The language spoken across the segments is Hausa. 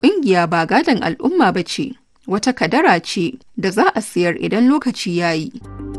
ƙungiya ba gadon al'umma ba ce, wata kadara ce da za a siyar idan lokaci ya yi.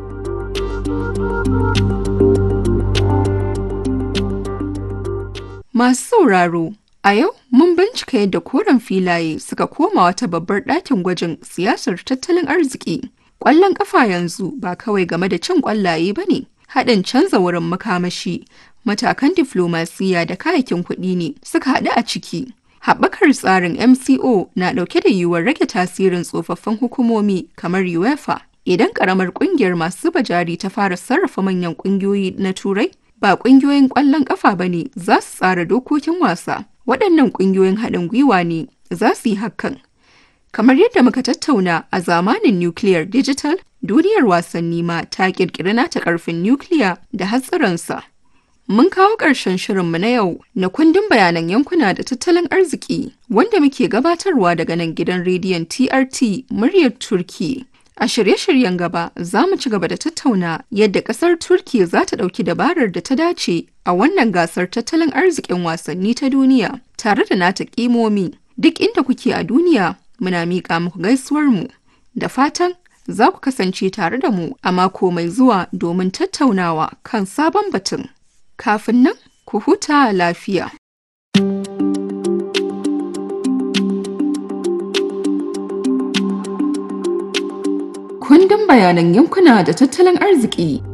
Masu sauraro, a yau mun bincika yadda koren filaye suka koma wata babbar ɗakin gwajin siyasar tattalin arziki. Ƙwallon ƙafa yanzu ba kawai game da cin ƙwallaye ba ne, haɗin canza wurin makamashi, matakan diflomasiyya da kayakin kuɗi ne suka haɗu a ciki. Haɓakar tsarin MCO na ɗauke da yiwuwar rage tasirin tsofaffin hukumomi kamar UEFA. Idan ƙaramar ƙungiyar masu zuba jari ta fara sarrafa manyan ƙungiyoyi na Turai, ba ƙungiyoyin ƙwallon ƙafa ba ne za su tsara dokokin wasa. Waɗannan ƙungiyoyin haɗin gwiwa ne za su yi hakan. Kamar yadda muka tattauna a zamanin nukiliyar digital, duniyar wasanni ma ta ƙirƙiri nata ƙarfin nukiliya da hatsarinsa. Mun kawo ƙarshen shirinmu na yau na kundin bayanan yankuna da tattalin arziki wanda muke gabatarwa daga nan gidan rediyon TRT muryar Turki. A shirye-shiryen gaba za mu ci gaba da tattauna yadda ƙasar Turki za ta ɗauki dabarar da ta dace a wannan gasar tattalin arzikin wasanni ta duniya tare da nata ƙimomi. Duk inda kuke a duniya muna miƙa muku gaisuwarmu da fatan za ku kasance tare da mu a mako mai zuwa domin tattaunawa kan sabon batun. Kafin nan, ku huta lafiya. Kundin bayanan yankuna da tattalin arziki